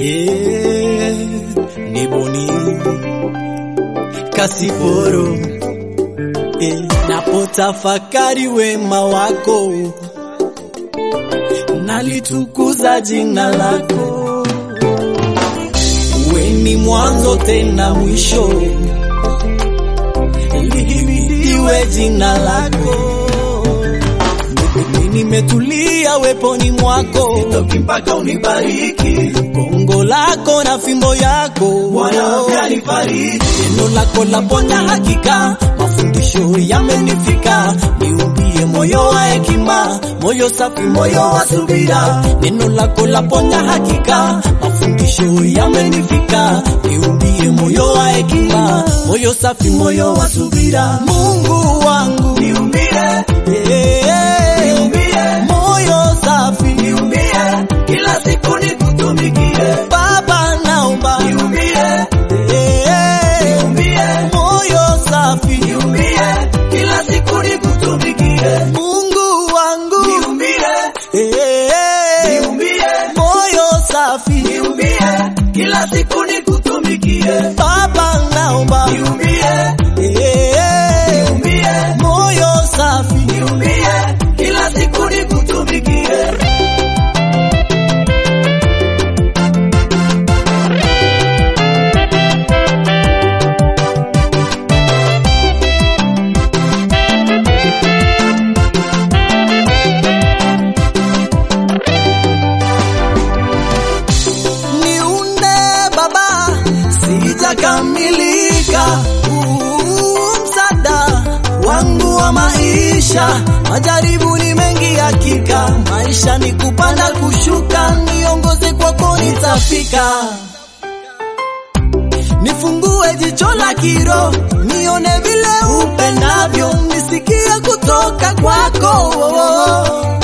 Eh, ni Boni Kasiporo eh, napotafakari wema wako nalitukuza jina lako, we ni mwanzo tena mwisho, lihimidiwe jina lako. Mimi nimetulia weponi mwako, Sitoki mpaka unibariki gongo lako na fimbo yako Bwana ukanifariji Neno lako la ponya hakika, mafundisho yamenifika. Niumbie moyo wa hekima, moyo safi, moyo wa subira. Neno lako la ponya hakika, mafundisho yamenifika. Niumbie moyo wa hekima, moyo safi, moyo wa subira. Mungu wangu niumbie eh, niumbie moyo safi, niumbie kila siku nikutumikie Baba naomba niumbie eh, niumbie moyo safi niumbie kila siku nikutumikie Mungu wangu niumbie eh, niumbie moyo safi niumbie kila siku nikutumikie Baba naomba niumbie eh, niumbie moyo safi niumbie kila siku nikutumikie niunde Baba, sijakamilika. Huu msaada wangu wa maisha, majaribu ni mengi hakika. Maisha ni kupanda kushuka, niongoze kwako nitafika. Nifungue jicho la kiro, nione vile upendavyo, nisikie kutoka kwako.